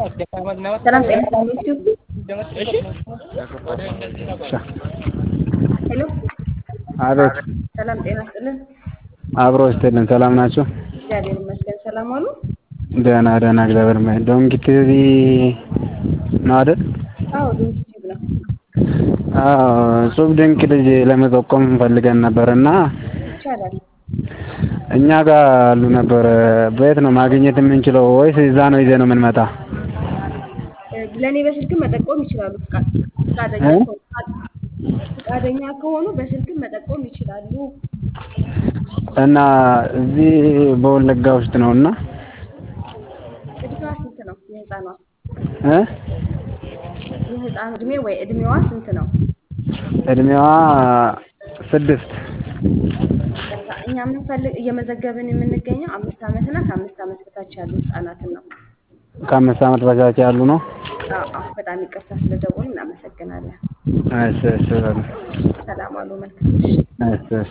ሰላም ጤና ሄሎ አቤት ሰላም ጤና ይስጥልን። አብሮ ይስጥልን። ሰላም ናቸው? እግዚአብሔር ይመስገን። ሰላም አሉ? ደህና ደህና እግዚአብሔር ይመስገን። ዶንኪ ቲቪ ነው አይደል? አዎ ድንቅ ቲዩብ ነው። አዎ እጹብ ድንቅ ልጅ ለመጠቆም ፈልገን ነበር እና ይቻላል። እኛ ጋር አሉ ነበር። በየት ነው ማግኘት የምንችለው? ወይስ እዛ ነው ይዘህ ነው የምንመጣ? ለእኔ በስልክም መጠቆም ይችላሉ። ፍቃድ ፍቃደኛ እ? ከሆኑ ፍቃደኛ ከሆኑ በስልክም መጠቆም ይችላሉ። እና እዚህ በወለጋ ውስጥ ነው እና እድሜዋ ስንት ነው? የህፃኗ እ? የህፃኑ እድሜ ወይ እድሜዋ ስንት ነው? እድሜዋ ስድስት እኛ የምንፈልግ እየመዘገብን የምንገኘው አምስት ዓመት እና ከአምስት ዓመት በታች ያሉ ህፃናትን ነው። ከአምስት ዓመት በታች ያሉ ነው። አዎ አዎ፣ በጣም ይቅርታ ስለደወሉ እናመሰግናለን። እሺ እሺ በሉ። ሰላም አሉ። መልካም ምሽት። እሺ እሺ